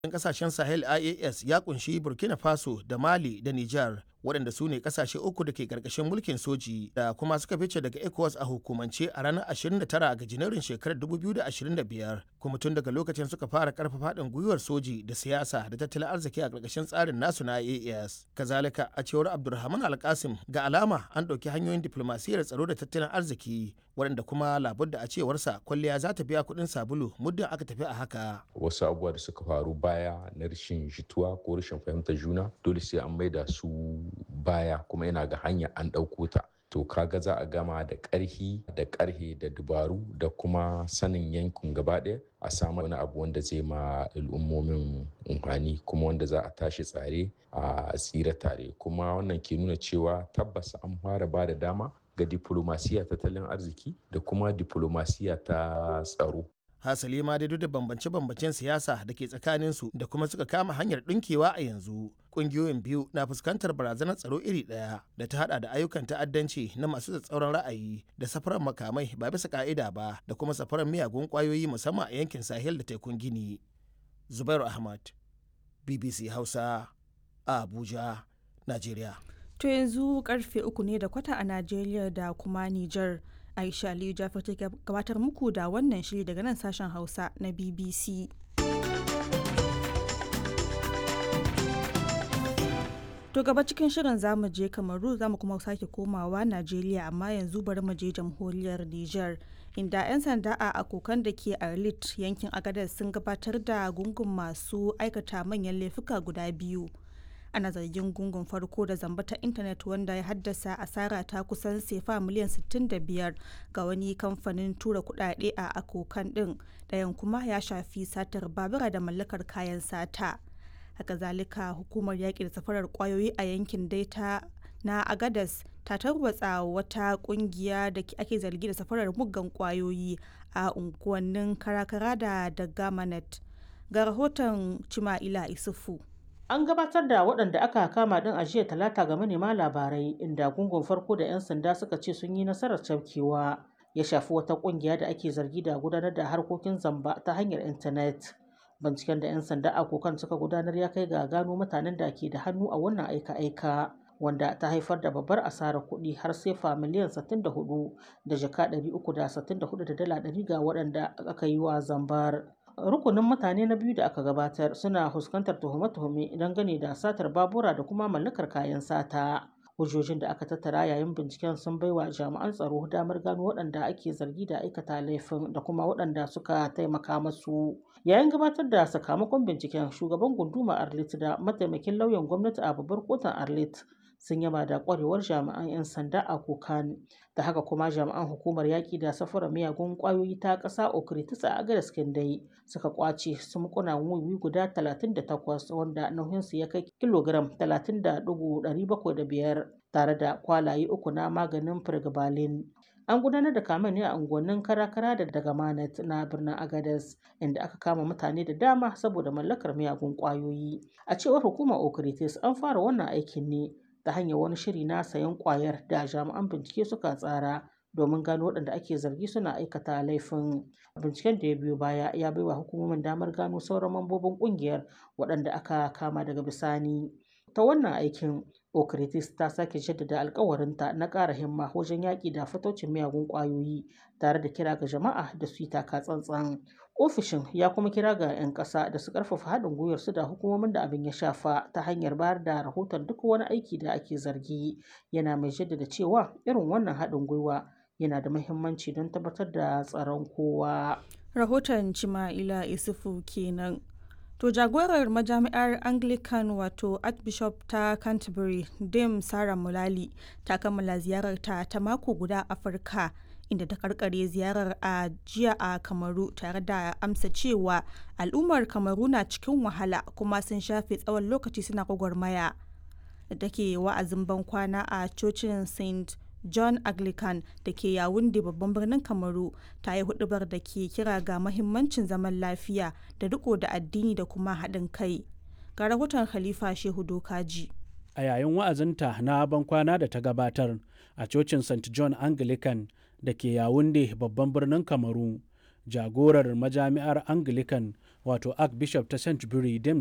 kasashen sahel ias ya kunshi burkina faso da mali da niger waɗanda su ne kasashe uku da ke ƙarƙashin mulkin soji da kuma suka fice daga ecowas a hukumance a ranar 29 ga janairun shekarar 2025 kuma tun daga lokacin suka fara karfafa haɗin gwiwar soji da siyasa da tattalin arziki a ƙarƙashin tsarin nasu na ias kazalika a cewar abdulrahman alkasim ga alama an ɗauki hanyoyin diflomasiyyar tsaro da tattalin arziki waɗanda kuma labudda a cewarsa kwalliya za ta biya kuɗin sabulu muddin aka tafi a haka wasu abubuwa da suka faru baya na rashin jituwa ko rashin fahimtar juna dole sai an maida su baya kuma yana ga hanya an ɗauko ta to kaga za a gama da ƙarhi da ƙarhe da dubaru da kuma sanin yankin gaba ɗaya a samu wani abu wanda zai ma al'ummomin umfani kuma wanda za a tashi tsare a tsira tare kuma wannan ke nuna cewa tabbas an fara ba da dama ga diplomasiya tattalin arziki da kuma diplomasiya ta tsaro hasali ma dai duk da bambance-bambancen siyasa da ke tsakaninsu da kuma suka kama hanyar ɗinkewa a yanzu ƙungiyoyin biyu na fuskantar barazanar tsaro iri ɗaya da ta hada da ayyukan ta'addanci na masu tsatsauran ra'ayi da safarar makamai ba bisa ka'ida ba da kuma safarar miyagun ƙwayoyi musamman a yankin sahel da tekun gini zubairu ahmad bbc hausa a abuja najeriya to yanzu karfe uku ne da kwata a najeriya da kuma niger Aisha Aliyu Jafar ta gabatar muku da wannan shiri daga nan sashen Hausa na BBC. To gaba cikin shirin zamu je Kamaru zamu kuma sake komawa Najeriya amma yanzu bari mu je jamhuriyar Niger inda 'yan sanda a akokan da ke Arlit yankin Agadez sun gabatar da gungun masu aikata manyan laifuka guda biyu. ana zargin gungun farko da zamba ta intanet wanda ya haddasa asara ta kusan sefa miliyan 65 ga wani kamfanin tura kudade a akokan din ɗayan kuma ya shafi satar babura da mallakar kayan sata haka zalika hukumar yaƙi da safarar kwayoyi a yankin daita na agadas ta tarwatsa wata kungiya da ake zargi da safarar muggan kwayoyi a unguwannin karakara da dagamanet ga rahoton cima'ila isufu An gabatar da waɗanda aka kama ɗin a jiya talata ga manema labarai inda gungun farko da 'yan sanda suka ce sun yi nasarar cafkewa ya shafi wata ƙungiya da ake zargi da gudanar da harkokin zamba ta hanyar intanet. Binciken da 'yan sanda a kokan suka gudanar ya kai ga gano mutanen da ke da hannu a wannan aika-aika wanda ta haifar da babbar asarar kuɗi har sefa miliyan 64 da jaka 364 da dala 100 ga waɗanda aka yi wa zambar. rukunin mutane na biyu da aka gabatar suna fuskantar tuhume-tuhume dangane da satar babura da kuma mallakar kayan sata hujjojin da aka tattara yayin binciken sun baiwa jami'an tsaro damar gano waɗanda ake zargi da aikata laifin da kuma waɗanda suka taimaka masu yayin gabatar da sakamakon binciken shugaban gunduma arlit da mataimakin lauyan gwamnati a babbar kotun arlit sun yaba da kwarewar jami'an 'yan sanda a kokan da haka kuma jami'an hukumar yaƙi da safara miyagun ƙwayoyi ta ƙasa okritis a agadas dai suka kwace sumkuna wiwi guda 38 wanda nauyinsu ya kai kilogram 30.705 tare da kwalaye uku na maganin firgibalin an gudanar da kamen ne a unguwannin karakara da daga manat na birnin agadas inda aka kama mutane da dama saboda mallakar miyagun ƙwayoyi a cewar hukumar okritis an fara wannan aikin ne ta hanyar wani shiri na sayan kwayar da jami'an bincike suka tsara domin gano waɗanda ake zargi suna aikata laifin binciken da ya biyo baya ya baiwa hukumomin damar gano sauran mambobin ƙungiyar waɗanda aka kama daga bisani ta wannan aikin okritis ta sake jaddada alkawarinta na ƙara himma wajen yaƙi da fatocin miyagun ƙwayoyi tare da kira ga jama'a da su yi taka tsantsan ofishin ya kuma kira ga 'yan ƙasa da su ƙarfafa haɗin gwiwar su da hukumomin da abin ya shafa ta hanyar bayar da rahoton duk wani aiki da ake zargi yana mai jaddada cewa irin wannan haɗin gwiwa yana da muhimmanci don tabbatar da tsaron kowa rahoton cima'ila isufu kenan to jagorar majami'ar anglican wato archbishop ta canterbury dame sarah mulali ta kammala ziyararta ta mako guda afirka inda ta karkare ziyarar a jiya a kamaru tare da amsa cewa al'ummar kamaru na cikin wahala kuma sun shafe tsawon lokaci suna gwagwarmaya da take wa'azin bankwana a cocin st john anglican da ke yawunde babban birnin kamaru ta yi hudubar da ke kira ga mahimmancin zaman lafiya da riko da addini da kuma haɗin kai ga rahoton khalifa shehu dokaji a yayin wa'azinta na bankwana da ta gabatar a cocin st john anglican da ke yawunde babban birnin kamaru jagorar majami'ar anglican wato archbishop ta canterbury james